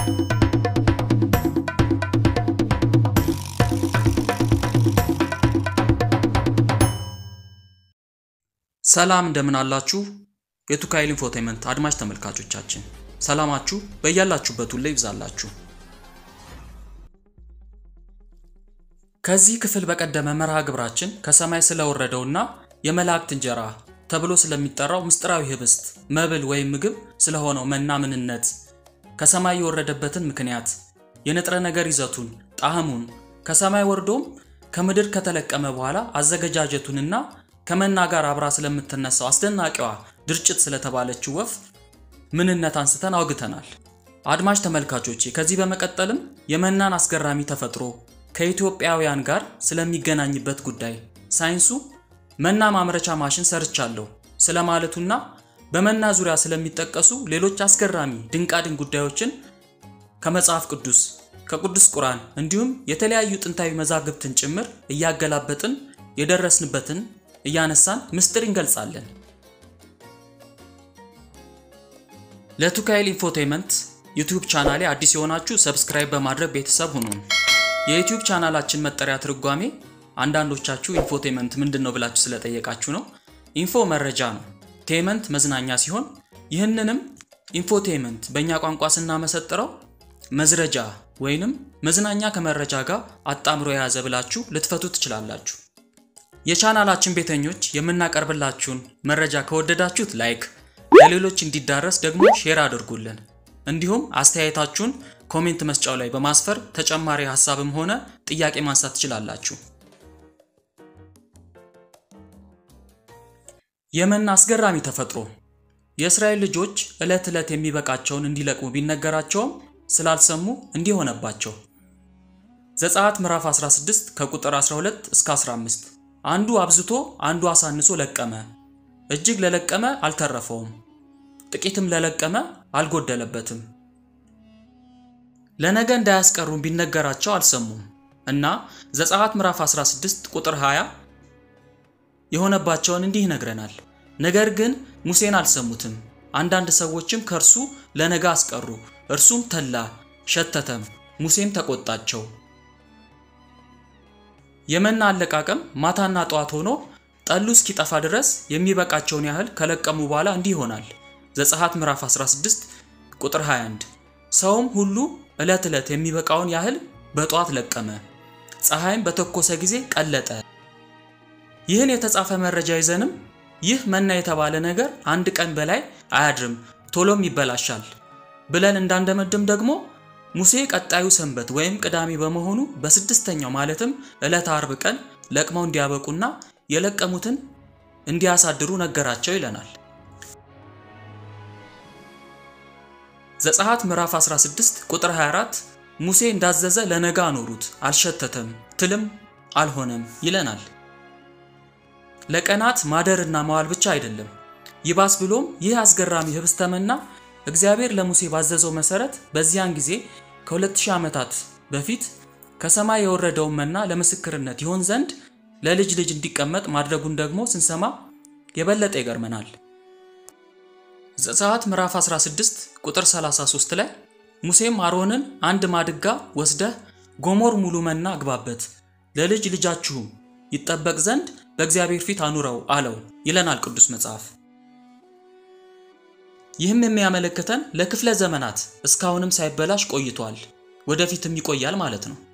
ሰላም እንደምን አላችሁ? የቱካይል ኢንፎቴመንት አድማጭ ተመልካቾቻችን ሰላማችሁ በያላችሁበት ሁሉ ይብዛላችሁ። ከዚህ ክፍል በቀደመ መርሃ ግብራችን ከሰማይ ስለወረደውና የመላእክት እንጀራ ተብሎ ስለሚጠራው ምስጢራዊ ህብስት መብል ወይም ምግብ ስለሆነው መና ምንነት፣ ከሰማይ የወረደበትን ምክንያት፣ የንጥረ ነገር ይዘቱን፣ ጣዕሙን፣ ከሰማይ ወርዶም ከምድር ከተለቀመ በኋላ አዘገጃጀቱንና ከመና ጋር አብራ ስለምትነሳው አስደናቂዋ ድርጭት ስለተባለችው ወፍ ምንነት አንስተን አውግተናል። አድማጭ ተመልካቾቼ ከዚህ በመቀጠልም የመናን አስገራሚ ተፈጥሮ ከኢትዮጵያውያን ጋር ስለሚገናኝበት ጉዳይ ሳይንሱ መና ማምረቻ ማሽን ሰርቻለሁ ስለማለቱና በመና ዙሪያ ስለሚጠቀሱ ሌሎች አስገራሚ ድንቃድንቅ ጉዳዮችን ከመጽሐፍ ቅዱስ ከቅዱስ ቁርአን እንዲሁም የተለያዩ ጥንታዊ መዛግብትን ጭምር እያገላበጥን የደረስንበትን እያነሳን ምስጢር እንገልጻለን። ለቱካይል ኢንፎቴመንት ዩቲዩብ ቻናሌ አዲስ የሆናችሁ ሰብስክራይብ በማድረግ ቤተሰብ ሁኑን። የዩቲዩብ ቻናላችን መጠሪያ ትርጓሜ አንዳንዶቻችሁ ኢንፎቴመንት ምንድን ነው ብላችሁ ስለጠየቃችሁ ነው። ኢንፎ መረጃ ነው፣ ቴመንት መዝናኛ ሲሆን ይህንንም ኢንፎቴመንት በእኛ ቋንቋ ስናመሰጥረው መዝረጃ ወይንም መዝናኛ ከመረጃ ጋር አጣምሮ የያዘ ብላችሁ ልትፈቱ ትችላላችሁ። የቻናላችን ቤተኞች የምናቀርብላችሁን መረጃ ከወደዳችሁት ላይክ፣ ለሌሎች እንዲዳረስ ደግሞ ሼር አድርጉልን። እንዲሁም አስተያየታችሁን ኮሜንት መስጫው ላይ በማስፈር ተጨማሪ ሀሳብም ሆነ ጥያቄ ማንሳት ትችላላችሁ። የመና አስገራሚ ተፈጥሮ የእስራኤል ልጆች ዕለት ዕለት የሚበቃቸውን እንዲለቅሙ ቢነገራቸውም ስላልሰሙ እንዲህ ሆነባቸው። ዘጸአት ምዕራፍ 16 ከቁጥር 12 እስከ 15 አንዱ አብዝቶ አንዱ አሳንሶ ለቀመ። እጅግ ለለቀመ አልተረፈውም፣ ጥቂትም ለለቀመ አልጎደለበትም። ለነገ እንዳያስቀሩም ቢነገራቸው አልሰሙም እና ዘጸአት ምዕራፍ 16 ቁጥር 20 የሆነባቸውን እንዲህ ይነግረናል። ነገር ግን ሙሴን አልሰሙትም። አንዳንድ ሰዎችም ከእርሱ ለነገ አስቀሩ፣ እርሱም ተላ ሸተተም፣ ሙሴም ተቆጣቸው። የመና አለቃቀም ማታና ጠዋት ሆኖ ጠሉ እስኪጠፋ ድረስ የሚበቃቸውን ያህል ከለቀሙ በኋላ እንዲህ ይሆናል። ዘጸአት ምዕራፍ 16 ቁጥር 21 ሰውም ሁሉ ዕለት ዕለት የሚበቃውን ያህል በጠዋት ለቀመ፣ ፀሐይም በተኮሰ ጊዜ ቀለጠ። ይህን የተጻፈ መረጃ ይዘንም ይህ መና የተባለ ነገር አንድ ቀን በላይ አያድርም ቶሎም ይበላሻል ብለን እንዳንደመድም ደግሞ ሙሴ ቀጣዩ ሰንበት ወይም ቅዳሜ በመሆኑ በስድስተኛው ማለትም ዕለተ አርብ ቀን ለቅመው እንዲያበቁና የለቀሙትን እንዲያሳድሩ ነገራቸው ይለናል። ዘጸአት ምዕራፍ 16 ቁጥር 24 ሙሴ እንዳዘዘ ለነጋ አኖሩት፣ አልሸተተም፣ ትልም አልሆነም ይለናል። ለቀናት ማደርና መዋል ብቻ አይደለም፣ ይባስ ብሎም ይህ አስገራሚ ህብስተ መና እግዚአብሔር ለሙሴ ባዘዘው መሰረት በዚያን ጊዜ ከ2000 ዓመታት በፊት ከሰማይ የወረደውን መና ለምስክርነት ይሆን ዘንድ ለልጅ ልጅ እንዲቀመጥ ማድረጉን ደግሞ ስንሰማ የበለጠ ይገርመናል። ዘጸአት ምዕራፍ 16 ቁጥር 33 ላይ ሙሴም አሮንን አንድ ማድጋ ወስደህ ጎሞር ሙሉ መና አግባበት፣ ለልጅ ልጃችሁም ይጠበቅ ዘንድ በእግዚአብሔር ፊት አኑረው አለው ይለናል ቅዱስ መጽሐፍ። ይህም የሚያመለክተን ለክፍለ ዘመናት እስካሁንም ሳይበላሽ ቆይቷል፣ ወደፊትም ይቆያል ማለት ነው።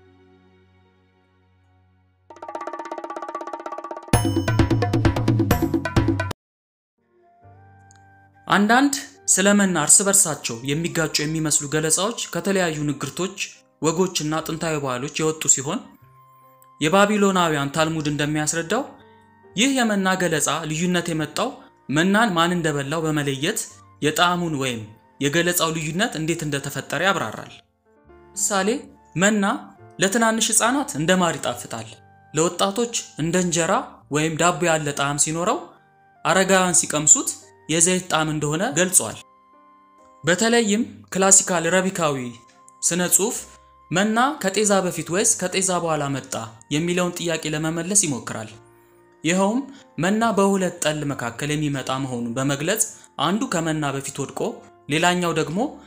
አንዳንድ ስለ መና እርስ በርሳቸው የሚጋጩ የሚመስሉ ገለጻዎች ከተለያዩ ንግርቶች፣ ወጎችና ጥንታዊ ባህሎች የወጡ ሲሆን የባቢሎናውያን ታልሙድ እንደሚያስረዳው ይህ የመና ገለጻ ልዩነት የመጣው መናን ማን እንደበላው በመለየት የጣዕሙን ወይም የገለጻው ልዩነት እንዴት እንደተፈጠረ ያብራራል። ምሳሌ መና ለትናንሽ ሕፃናት እንደ ማር ይጣፍጣል፣ ለወጣቶች እንደ እንጀራ ወይም ዳቦ ያለ ጣዕም ሲኖረው፣ አረጋውያን ሲቀምሱት የዘይት ጣዕም እንደሆነ ገልጿል። በተለይም ክላሲካል ረቢካዊ ስነ ጽሑፍ መና ከጤዛ በፊት ወይስ ከጤዛ በኋላ መጣ የሚለውን ጥያቄ ለመመለስ ይሞክራል። ይኸውም መና በሁለት ጠል መካከል የሚመጣ መሆኑን በመግለጽ አንዱ ከመና በፊት ወድቆ ሌላኛው ደግሞ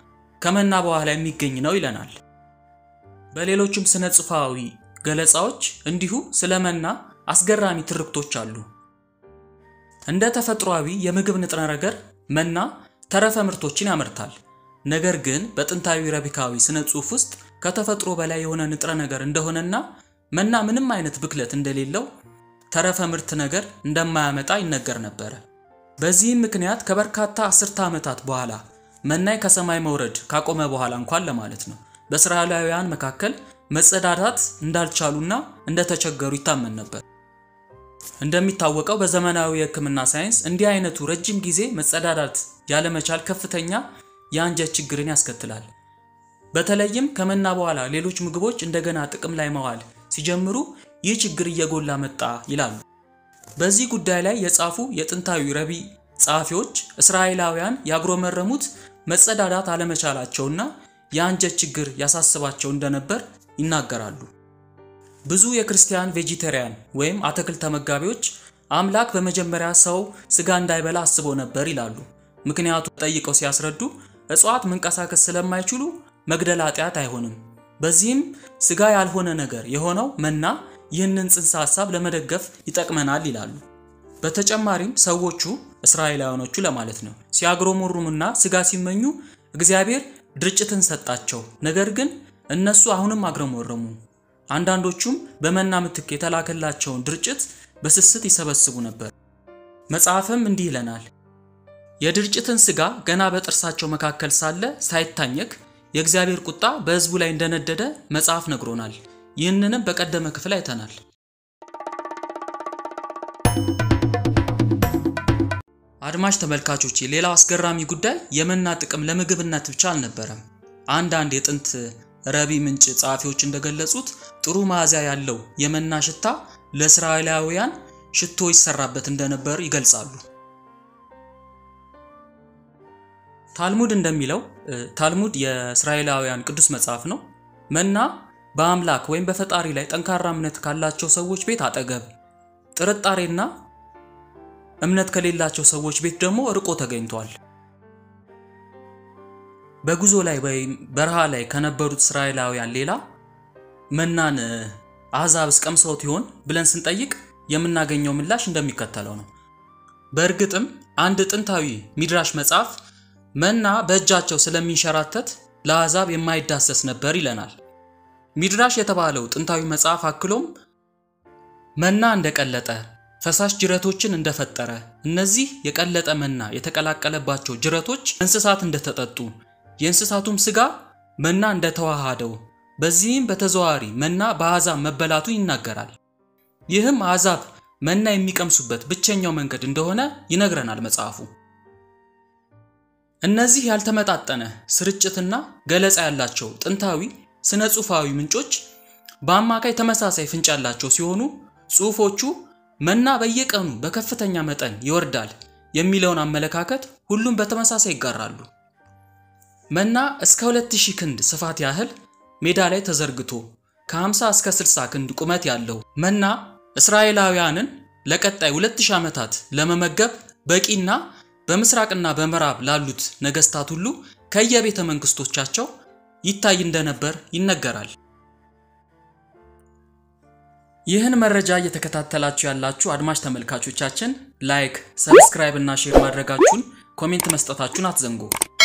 ከመና በኋላ የሚገኝ ነው ይለናል። በሌሎችም ስነ ጽሑፋዊ ገለጻዎች እንዲሁ ስለ መና አስገራሚ ትርክቶች አሉ። እንደ ተፈጥሯዊ የምግብ ንጥረ ነገር መና ተረፈ ምርቶችን ያመርታል። ነገር ግን በጥንታዊ ረቢካዊ ስነ ጽሑፍ ውስጥ ከተፈጥሮ በላይ የሆነ ንጥረ ነገር እንደሆነና መና ምንም አይነት ብክለት እንደሌለው ተረፈ ምርት ነገር እንደማያመጣ ይነገር ነበረ። በዚህም ምክንያት ከበርካታ አስርተ ዓመታት በኋላ መናይ ከሰማይ መውረድ ካቆመ በኋላ እንኳን ለማለት ነው በእስራኤላውያን መካከል መጸዳዳት እንዳልቻሉና እንደተቸገሩ ይታመን ነበር። እንደሚታወቀው በዘመናዊ የሕክምና ሳይንስ እንዲህ አይነቱ ረጅም ጊዜ መጸዳዳት ያለመቻል ከፍተኛ የአንጀት ችግርን ያስከትላል። በተለይም ከመና በኋላ ሌሎች ምግቦች እንደገና ጥቅም ላይ መዋል ሲጀምሩ ይህ ችግር እየጎላ መጣ ይላሉ። በዚህ ጉዳይ ላይ የጻፉ የጥንታዊ ረቢ ጸሐፊዎች እስራኤላውያን ያጉረመረሙት መጸዳዳት አለመቻላቸውና የአንጀት ችግር ያሳስባቸው እንደነበር ይናገራሉ። ብዙ የክርስቲያን ቬጂቴሪያን ወይም አትክልት ተመጋቢዎች አምላክ በመጀመሪያ ሰው ስጋ እንዳይበላ አስቦ ነበር ይላሉ። ምክንያቱ ጠይቀው ሲያስረዱ እጽዋት መንቀሳቀስ ስለማይችሉ መግደል ኃጢአት አይሆንም። በዚህም ስጋ ያልሆነ ነገር የሆነው መና ይህንን ጽንሰ ሐሳብ ለመደገፍ ይጠቅመናል ይላሉ። በተጨማሪም ሰዎቹ እስራኤላውያኖቹ ለማለት ነው ሲያግሮመሩምና ስጋ ሲመኙ እግዚአብሔር ድርጭትን ሰጣቸው። ነገር ግን እነሱ አሁንም አግረመረሙ። አንዳንዶቹም በመና ምትክ የተላከላቸውን ድርጭት በስስት ይሰበስቡ ነበር። መጽሐፍም እንዲህ ይለናል፣ የድርጭትን ስጋ ገና በጥርሳቸው መካከል ሳለ ሳይታኘክ የእግዚአብሔር ቁጣ በሕዝቡ ላይ እንደነደደ መጽሐፍ ነግሮናል። ይህንንም በቀደመ ክፍል አይተናል። አድማጭ ተመልካቾቼ ሌላው አስገራሚ ጉዳይ የመና ጥቅም ለምግብነት ብቻ አልነበረም። አንዳንድ የጥንት ረቢ ምንጭ ጸሐፊዎች እንደገለጹት ጥሩ መዓዛ ያለው የመና ሽታ ለእስራኤላውያን ሽቶ ይሰራበት እንደነበር ይገልጻሉ። ታልሙድ እንደሚለው ታልሙድ የእስራኤላውያን ቅዱስ መጽሐፍ ነው። መና በአምላክ ወይም በፈጣሪ ላይ ጠንካራ እምነት ካላቸው ሰዎች ቤት አጠገብ፣ ጥርጣሬና እምነት ከሌላቸው ሰዎች ቤት ደግሞ ርቆ ተገኝቷል። በጉዞ ላይ ወይም በረሃ ላይ ከነበሩት እስራኤላውያን ሌላ መናን አሕዛብስ ቀምሰውት ይሆን ብለን ስንጠይቅ የምናገኘው ምላሽ እንደሚከተለው ነው። በእርግጥም አንድ ጥንታዊ ሚድራሽ መጽሐፍ መና በእጃቸው ስለሚንሸራተት ለአሕዛብ የማይዳሰስ ነበር ይለናል። ሚድራሽ የተባለው ጥንታዊ መጽሐፍ አክሎም መና እንደቀለጠ ፈሳሽ ጅረቶችን እንደፈጠረ እነዚህ የቀለጠ መና የተቀላቀለባቸው ጅረቶች እንስሳት እንደተጠጡ የእንስሳቱም ስጋ መና እንደተዋሃደው በዚህም በተዘዋዋሪ መና በአሕዛብ መበላቱ ይናገራል። ይህም አሕዛብ መና የሚቀምሱበት ብቸኛው መንገድ እንደሆነ ይነግረናል መጽሐፉ። እነዚህ ያልተመጣጠነ ስርጭትና ገለጻ ያላቸው ጥንታዊ ስነ ጽሑፋዊ ምንጮች በአማካይ ተመሳሳይ ፍንጭ ያላቸው ሲሆኑ ጽሑፎቹ መና በየቀኑ በከፍተኛ መጠን ይወርዳል የሚለውን አመለካከት ሁሉም በተመሳሳይ ይጋራሉ። መና እስከ 2000 ክንድ ስፋት ያህል ሜዳ ላይ ተዘርግቶ ከ50 እስከ 60 ክንድ ቁመት ያለው መና እስራኤላውያንን ለቀጣይ 2000 ዓመታት ለመመገብ በቂና በምስራቅና በምዕራብ ላሉት ነገስታት ሁሉ ከየቤተ መንግስቶቻቸው ይታይ እንደነበር ይነገራል። ይህን መረጃ እየተከታተላችሁ ያላችሁ አድማጭ ተመልካቾቻችን ላይክ፣ ሰብስክራይብ እና ሼር ማድረጋችሁን ኮሜንት መስጠታችሁን አትዘንጉ።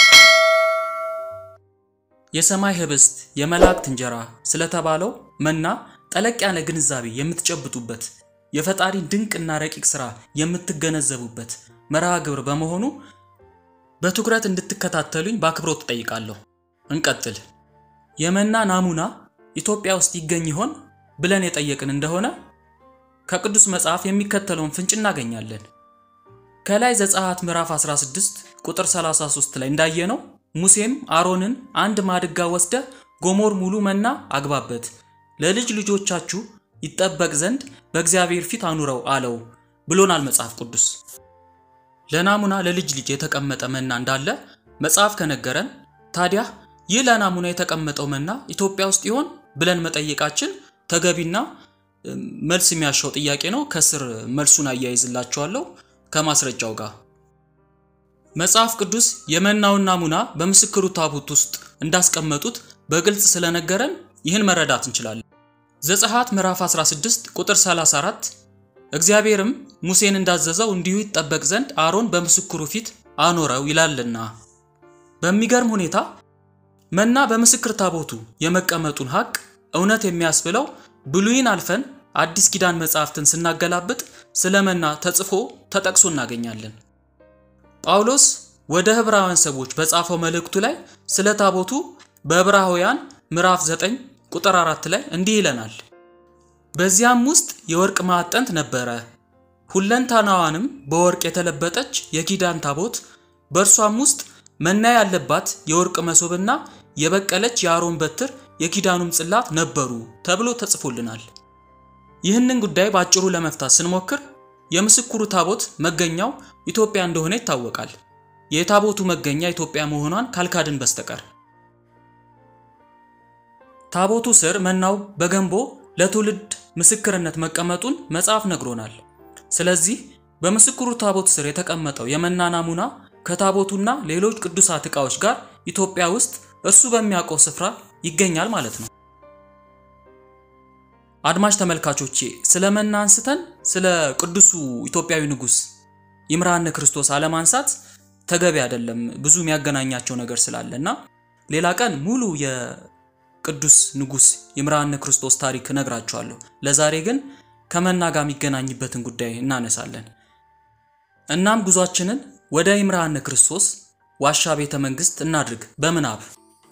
የሰማይ ህብስት የመላእክት እንጀራ ስለተባለው መና ጠለቅ ያለ ግንዛቤ የምትጨብጡበት የፈጣሪን ድንቅና ረቂቅ ስራ የምትገነዘቡበት መርሃ ግብር በመሆኑ በትኩረት እንድትከታተሉኝ በአክብሮት እጠይቃለሁ። እንቀጥል። የመና ናሙና ኢትዮጵያ ውስጥ ይገኝ ይሆን ብለን የጠየቅን እንደሆነ ከቅዱስ መጽሐፍ የሚከተለውን ፍንጭ እናገኛለን። ከላይ ዘጸአት ምዕራፍ 16 ቁጥር 33 ላይ እንዳየነው ሙሴም አሮንን አንድ ማድጋ ወስደ ጎሞር ሙሉ መና አግባበት፣ ለልጅ ልጆቻችሁ ይጠበቅ ዘንድ በእግዚአብሔር ፊት አኑረው አለው ብሎናል መጽሐፍ ቅዱስ። ለናሙና ለልጅ ልጅ የተቀመጠ መና እንዳለ መጽሐፍ ከነገረን ታዲያ ይህ ለናሙና የተቀመጠው መና ኢትዮጵያ ውስጥ ይሆን ብለን መጠየቃችን ተገቢና መልስ የሚያሻው ጥያቄ ነው። ከስር መልሱን አያይዝላችኋለሁ ከማስረጃው ጋር። መጽሐፍ ቅዱስ የመናውን ናሙና በምስክሩ ታቦት ውስጥ እንዳስቀመጡት በግልጽ ስለነገረን ይህን መረዳት እንችላለን። ዘጸአት ምዕራፍ 16 ቁጥር 34 እግዚአብሔርም ሙሴን እንዳዘዘው እንዲሁ ይጠበቅ ዘንድ አሮን በምስክሩ ፊት አኖረው ይላልና። በሚገርም ሁኔታ መና በምስክር ታቦቱ የመቀመጡን ሀቅ እውነት የሚያስብለው ብሉይን አልፈን አዲስ ኪዳን መጽሐፍትን ስናገላብጥ ስለ መና ተጽፎ ተጠቅሶ እናገኛለን። ጳውሎስ ወደ ዕብራውያን ሰዎች በጻፈው መልእክቱ ላይ ስለ ታቦቱ በዕብራውያን ምዕራፍ 9 ቁጥር 4 ላይ እንዲህ ይለናል። በዚያም ውስጥ የወርቅ ማዕጠንት ነበረ፣ ሁለንታናዋንም በወርቅ የተለበጠች የኪዳን ታቦት፣ በእርሷም ውስጥ መና ያለባት የወርቅ መሶብና የበቀለች የአሮን በትር የኪዳኑም ጽላት ነበሩ ተብሎ ተጽፎልናል። ይህንን ጉዳይ በአጭሩ ለመፍታት ስንሞክር የምስክሩ ታቦት መገኛው ኢትዮጵያ እንደሆነ ይታወቃል። የታቦቱ መገኛ ኢትዮጵያ መሆኗን ካልካድን በስተቀር ታቦቱ ስር መናው በገንቦ ለትውልድ ምስክርነት መቀመጡን መጽሐፍ ነግሮናል። ስለዚህ በምስክሩ ታቦት ስር የተቀመጠው የመና ናሙና ከታቦቱና ሌሎች ቅዱሳት ዕቃዎች ጋር ኢትዮጵያ ውስጥ እርሱ በሚያውቀው ስፍራ ይገኛል ማለት ነው። አድማጭ ተመልካቾቼ ስለ መና አንስተን ስለ ቅዱሱ ኢትዮጵያዊ ንጉሥ ይምርሃነ ክርስቶስ አለማንሳት ተገቢ አይደለም። ብዙ የሚያገናኛቸው ነገር ስላለ እና ሌላ ቀን ሙሉ የቅዱስ ንጉሥ ይምርሃነ ክርስቶስ ታሪክ እነግራችኋለሁ። ለዛሬ ግን ከመና ጋር የሚገናኝበትን ጉዳይ እናነሳለን። እናም ጉዟችንን ወደ ይምርሃነ ክርስቶስ ዋሻ ቤተ መንግስት እናድርግ በምናብ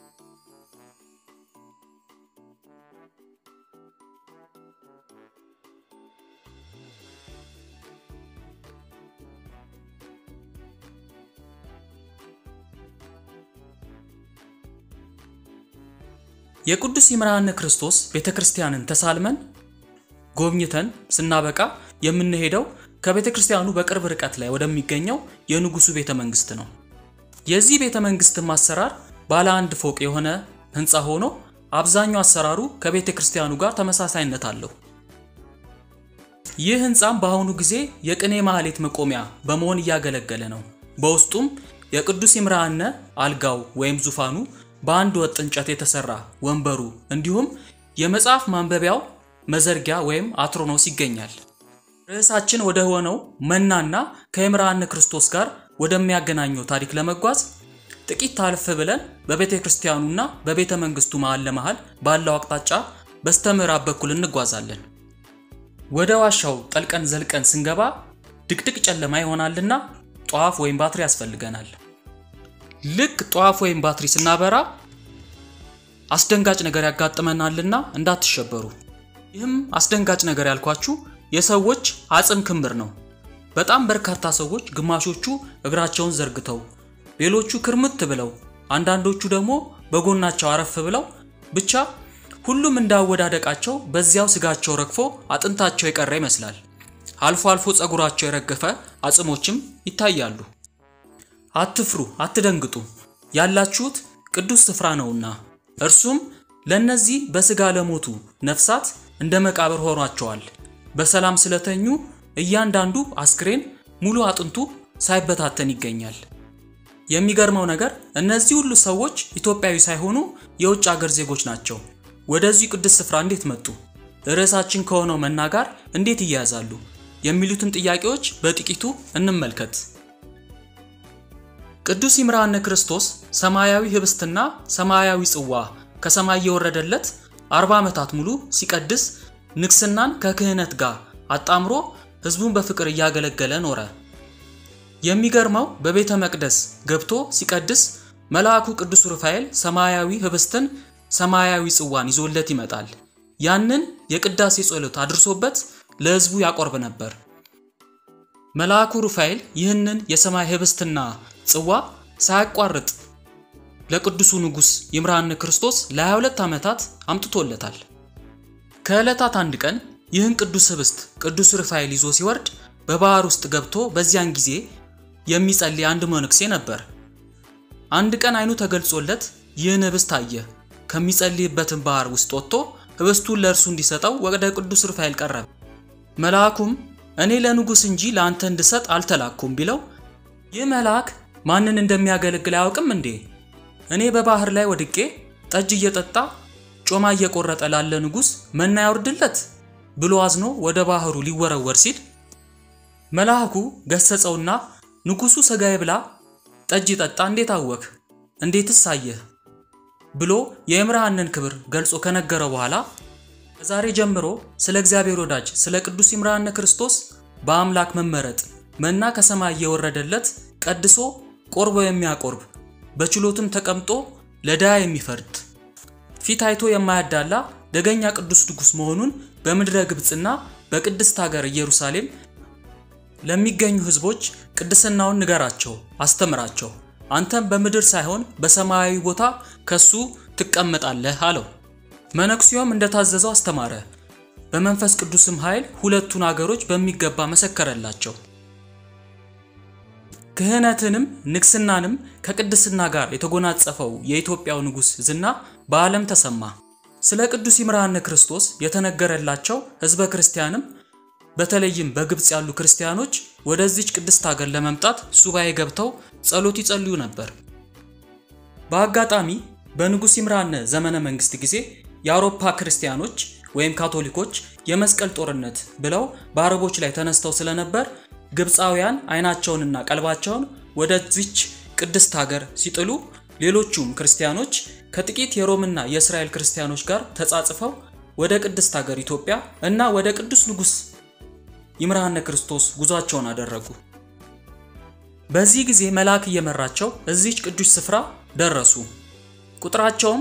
የቅዱስ ይምርሃነ ክርስቶስ ቤተ ክርስቲያንን ተሳልመን ጎብኝተን ስናበቃ የምንሄደው ከቤተ ክርስቲያኑ በቅርብ ርቀት ላይ ወደሚገኘው የንጉሱ ቤተ መንግስት ነው። የዚህ ቤተ መንግስትም አሰራር ባለ አንድ ፎቅ የሆነ ህንፃ ሆኖ አብዛኛው አሰራሩ ከቤተ ክርስቲያኑ ጋር ተመሳሳይነት አለው። ይህ ህንፃም በአሁኑ ጊዜ የቅኔ ማህሌት መቆሚያ በመሆን እያገለገለ ነው። በውስጡም የቅዱስ ይምርሃነ አልጋው ወይም ዙፋኑ በአንድ ወጥ እንጨት የተሰራ ወንበሩ እንዲሁም የመጽሐፍ ማንበቢያው መዘርጊያ ወይም አትሮኖስ ይገኛል። ርዕሳችን ወደ ሆነው መናና ከይምርሃነ ክርስቶስ ጋር ወደሚያገናኘው ታሪክ ለመጓዝ ጥቂት ታልፍ ብለን በቤተ ክርስቲያኑና በቤተ መንግስቱ መሃል ለመሃል ባለው አቅጣጫ በስተ ምዕራብ በኩል እንጓዛለን። ወደ ዋሻው ጠልቀን ዘልቀን ስንገባ ድቅድቅ ጨለማ ይሆናልና ጧፍ ወይም ባትሪ ያስፈልገናል። ልክ ጧፍ ወይም ባትሪ ስናበራ አስደንጋጭ ነገር ያጋጥመናልና እንዳትሸበሩ። ይህም አስደንጋጭ ነገር ያልኳችሁ የሰዎች አጽም ክምር ነው። በጣም በርካታ ሰዎች ግማሾቹ እግራቸውን ዘርግተው፣ ሌሎቹ ክርምት ብለው፣ አንዳንዶቹ ደግሞ በጎናቸው አረፍ ብለው ብቻ ሁሉም እንዳወዳደቃቸው በዚያው ስጋቸው ረግፎ አጥንታቸው የቀረ ይመስላል። አልፎ አልፎ ፀጉራቸው የረገፈ አጽሞችም ይታያሉ። አትፍሩ፣ አትደንግጡ። ያላችሁት ቅዱስ ስፍራ ነውና እርሱም ለእነዚህ በሥጋ ለሞቱ ነፍሳት እንደ መቃብር ሆኗቸዋል። በሰላም ስለተኙ እያንዳንዱ አስክሬን ሙሉ አጥንቱ ሳይበታተን ይገኛል። የሚገርመው ነገር እነዚህ ሁሉ ሰዎች ኢትዮጵያዊ ሳይሆኑ የውጭ አገር ዜጎች ናቸው። ወደዚህ ቅዱስ ስፍራ እንዴት መጡ? ርዕሳችን ከሆነው መና ጋር እንዴት ይያያዛሉ? የሚሉትን ጥያቄዎች በጥቂቱ እንመልከት። ቅዱስ ይምርሃነ ክርስቶስ ሰማያዊ ህብስትና ሰማያዊ ጽዋ ከሰማይ የወረደለት አርባ ዓመታት ሙሉ ሲቀድስ ንግስናን ከክህነት ጋር አጣምሮ ህዝቡን በፍቅር እያገለገለ ኖረ። የሚገርመው በቤተ መቅደስ ገብቶ ሲቀድስ መልአኩ ቅዱስ ሩፋኤል ሰማያዊ ህብስትን፣ ሰማያዊ ጽዋን ይዞለት ይመጣል። ያንን የቅዳሴ ጸሎት አድርሶበት ለህዝቡ ያቆርብ ነበር። መልአኩ ሩፋኤል ይህንን የሰማይ ህብስትና ጽዋ ሳያቋርጥ ለቅዱሱ ንጉሥ ይምርሃነ ክርስቶስ ለ22 ዓመታት አምጥቶለታል። ከዕለታት አንድ ቀን ይህን ቅዱስ ህብስት ቅዱስ ሩፋኤል ይዞ ሲወርድ በባህር ውስጥ ገብቶ በዚያን ጊዜ የሚጸልይ አንድ መነኩሴ ነበር። አንድ ቀን አይኑ ተገልጾለት ይህን ህብስት አየ። ከሚጸልይበትን ባህር ውስጥ ወጥቶ ህብስቱን ለእርሱ እንዲሰጠው ወደ ቅዱስ ሩፋኤል ቀረበ። መልአኩም እኔ ለንጉሥ እንጂ ለአንተ እንድሰጥ አልተላኩም ቢለው ይህ መልአክ ማንን እንደሚያገለግል አያውቅም እንዴ? እኔ በባህር ላይ ወድቄ ጠጅ እየጠጣ ጮማ እየቆረጠ ላለ ንጉሥ መና ያውርድለት ብሎ አዝኖ ወደ ባህሩ ሊወረወር ሲል መልአኩ ገሰጸውና ንጉሡ ሥጋዬ ብላ ጠጅ ይጠጣ እንዴት አወክ? እንዴትስ አየህ? ብሎ የይምርሃንን ክብር ገልጾ ከነገረ በኋላ ከዛሬ ጀምሮ ስለ እግዚአብሔር ወዳጅ ስለ ቅዱስ ይምርሃነ ክርስቶስ በአምላክ መመረጥ መና ከሰማይ እየወረደለት ቀድሶ ቆርቦ የሚያቆርብ በችሎትም ተቀምጦ ለድሃ የሚፈርድ ፊት አይቶ የማያዳላ ደገኛ ቅዱስ ንጉሥ መሆኑን በምድረ ግብፅና በቅድስት ሀገር ኢየሩሳሌም ለሚገኙ ሕዝቦች ቅድስናውን ንገራቸው፣ አስተምራቸው። አንተም በምድር ሳይሆን በሰማያዊ ቦታ ከሱ ትቀመጣለህ አለው። መነኩሴውም እንደታዘዘው አስተማረ። በመንፈስ ቅዱስም ኃይል ሁለቱን አገሮች በሚገባ መሰከረላቸው። ክህነትንም ንግስናንም ከቅድስና ጋር የተጎናጸፈው የኢትዮጵያው ንጉሥ ዝና በዓለም ተሰማ። ስለ ቅዱስ ይምርሃነ ክርስቶስ የተነገረላቸው ሕዝበ ክርስቲያንም በተለይም በግብፅ ያሉ ክርስቲያኖች ወደዚች ቅድስት ሀገር ለመምጣት ሱባኤ ገብተው ጸሎት ይጸልዩ ነበር። በአጋጣሚ በንጉሥ ይምርሃነ ዘመነ መንግስት ጊዜ የአውሮፓ ክርስቲያኖች ወይም ካቶሊኮች የመስቀል ጦርነት ብለው በአረቦች ላይ ተነስተው ስለነበር ግብፃውያን አይናቸውንና ቀልባቸውን ወደዚች ቅድስት ሀገር ሲጥሉ ሌሎቹም ክርስቲያኖች ከጥቂት የሮምና የእስራኤል ክርስቲያኖች ጋር ተጻጽፈው ወደ ቅድስት ሀገር ኢትዮጵያ እና ወደ ቅዱስ ንጉሥ ይምርሃነ ክርስቶስ ጉዟቸውን አደረጉ። በዚህ ጊዜ መልአክ እየመራቸው እዚች ቅዱስ ስፍራ ደረሱ። ቁጥራቸውም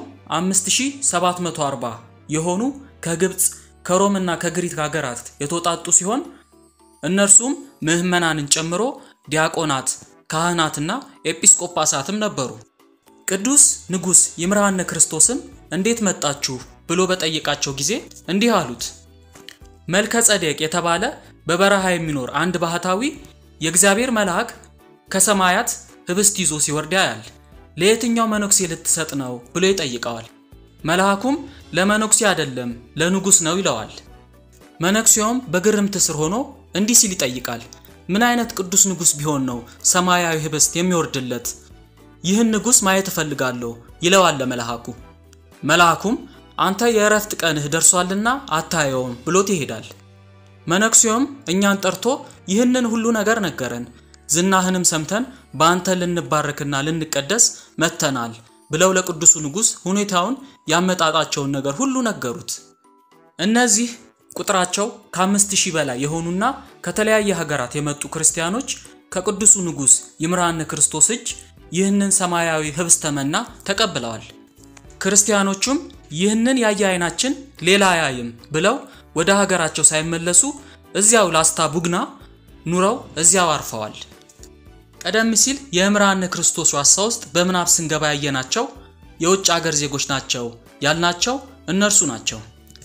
5740 የሆኑ ከግብፅ ከሮምና ከግሪክ ሀገራት የተውጣጡ ሲሆን እነርሱም ምዕመናንን ጨምሮ ዲያቆናት፣ ካህናትና ኤጲስቆጳሳትም ነበሩ። ቅዱስ ንጉሥ ይምርሃነ ክርስቶስን እንዴት መጣችሁ ብሎ በጠየቃቸው ጊዜ እንዲህ አሉት። መልከ ጸዴቅ የተባለ በበረሃ የሚኖር አንድ ባህታዊ የእግዚአብሔር መልአክ ከሰማያት ህብስት ይዞ ሲወርድ ያያል። ለየትኛው መነኩሴ ልትሰጥ ነው ብሎ ይጠይቀዋል። መልአኩም ለመነኩሴ አይደለም ለንጉሥ ነው ይለዋል። መነኩሴውም በግርምት ስር ሆኖ እንዲህ ሲል ይጠይቃል። ምን አይነት ቅዱስ ንጉሥ ቢሆን ነው ሰማያዊ ህብስት የሚወርድለት? ይህን ንጉሥ ማየት እፈልጋለሁ ይለዋል ለመልአኩ። መልአኩም አንተ የእረፍት ቀንህ ደርሷልና አታየውም ብሎት ይሄዳል። መነኩሴውም እኛን ጠርቶ ይህንን ሁሉ ነገር ነገረን፣ ዝናህንም ሰምተን በአንተ ልንባረክና ልንቀደስ መጥተናል ብለው ለቅዱሱ ንጉሥ ሁኔታውን ያመጣጣቸውን ነገር ሁሉ ነገሩት። እነዚህ ቁጥራቸው ከአምስት ሺህ በላይ የሆኑና ከተለያየ ሀገራት የመጡ ክርስቲያኖች ከቅዱሱ ንጉሥ ይምርሃነ ክርስቶስ እጅ ይህንን ሰማያዊ ህብስተ መና ተቀብለዋል። ክርስቲያኖቹም ይህንን ያየ አይናችን ሌላ አያይም ብለው ወደ ሀገራቸው ሳይመለሱ እዚያው ላስታ ቡግና ኑረው እዚያው አርፈዋል። ቀደም ሲል የይምርሃነ ክርስቶስ ዋሳ ውስጥ በምናብ ስንገባ ያየናቸው የውጭ አገር ዜጎች ናቸው ያልናቸው እነርሱ ናቸው።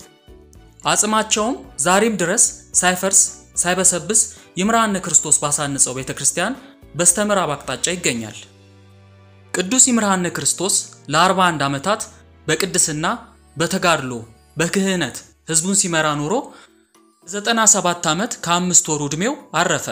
አጽማቸውም ዛሬም ድረስ ሳይፈርስ ሳይበሰብስ ይምርሃነ ክርስቶስ ባሳነጸው ቤተ ክርስቲያን በስተምዕራብ አቅጣጫ ይገኛል። ቅዱስ ይምርሃነ ክርስቶስ ለ41 ዓመታት በቅድስና በተጋድሎ በክህነት ህዝቡን ሲመራ ኖሮ 97 ዓመት ከአምስት ወሩ ዕድሜው አረፈ።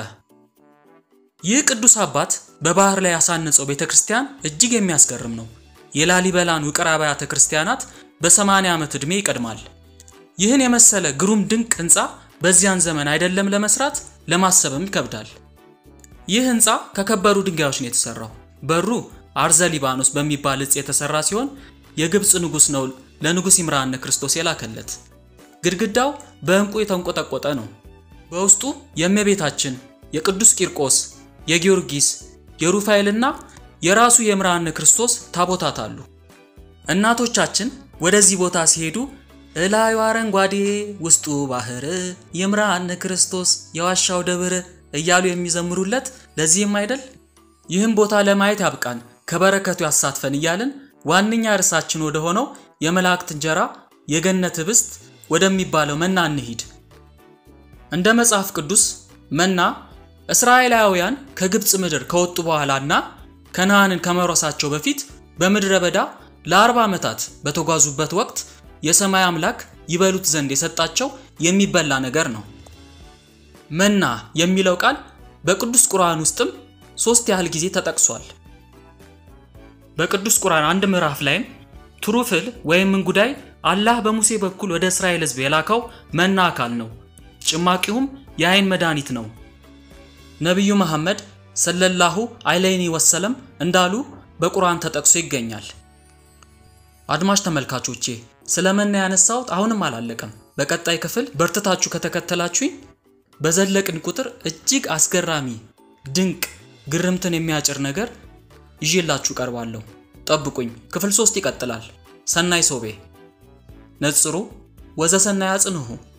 ይህ ቅዱስ አባት በባህር ላይ ያሳነጸው ቤተ ክርስቲያን እጅግ የሚያስገርም ነው። የላሊበላን ውቅር አብያተ ክርስቲያናት በ80 ዓመት ዕድሜ ይቀድማል። ይህን የመሰለ ግሩም ድንቅ ህንፃ በዚያን ዘመን አይደለም ለመስራት ለማሰብም ይከብዳል። ይህ ህንፃ ከከበሩ ድንጋዮች ነው የተሰራው። በሩ አርዘ ሊባኖስ በሚባል እጽ የተሰራ ሲሆን የግብፅ ንጉሥ ነው ለንጉሥ ይምርሃነ ክርስቶስ የላከለት። ግድግዳው በዕንቁ የተንቆጠቆጠ ነው። በውስጡ የእመቤታችን፣ የቅዱስ ቂርቆስ፣ የጊዮርጊስ፣ የሩፋኤልና የራሱ የይምርሃነ ክርስቶስ ታቦታት አሉ። እናቶቻችን ወደዚህ ቦታ ሲሄዱ እላዩ አረንጓዴ ውስጡ ባህር ይምርሃነ ክርስቶስ የዋሻው ደብር እያሉ የሚዘምሩለት ለዚህም አይደል? ይህም ቦታ ለማየት ያብቃን ከበረከቱ ያሳትፈን እያልን ዋነኛ ርዕሳችን ወደ ሆነው የመላእክት እንጀራ የገነት ህብስት ወደሚባለው መና እንሂድ። እንደ መጽሐፍ ቅዱስ መና እስራኤላውያን ከግብፅ ምድር ከወጡ በኋላና ከነዓንን ከመውረሳቸው በፊት በምድረ በዳ ለአርባ ዓመታት በተጓዙበት ወቅት የሰማይ አምላክ ይበሉት ዘንድ የሰጣቸው የሚበላ ነገር ነው። መና የሚለው ቃል በቅዱስ ቁርአን ውስጥም ሶስት ያህል ጊዜ ተጠቅሷል። በቅዱስ ቁርአን አንድ ምዕራፍ ላይም ትሩፍል ወይም እንጉዳይ አላህ በሙሴ በኩል ወደ እስራኤል ሕዝብ የላከው መና አካል ነው። ጭማቂውም የአይን መድኃኒት ነው። ነቢዩ መሐመድ ሰለላሁ ዐለይሂ ወሰለም እንዳሉ በቁርአን ተጠቅሶ ይገኛል። አድማጭ ተመልካቾቼ ስለ መና ያነሳሁት አሁንም አላለቀም። በቀጣይ ክፍል በርትታችሁ ከተከተላችሁኝ በዘለቅን ቁጥር እጅግ አስገራሚ ድንቅ ግርምትን የሚያጭር ነገር ይዤላችሁ ቀርባለሁ። ጠብቁኝ። ክፍል ሶስት ይቀጥላል። ሰናይ ሶቤ ነጽሩ ወዘሰናይ አጽንሁ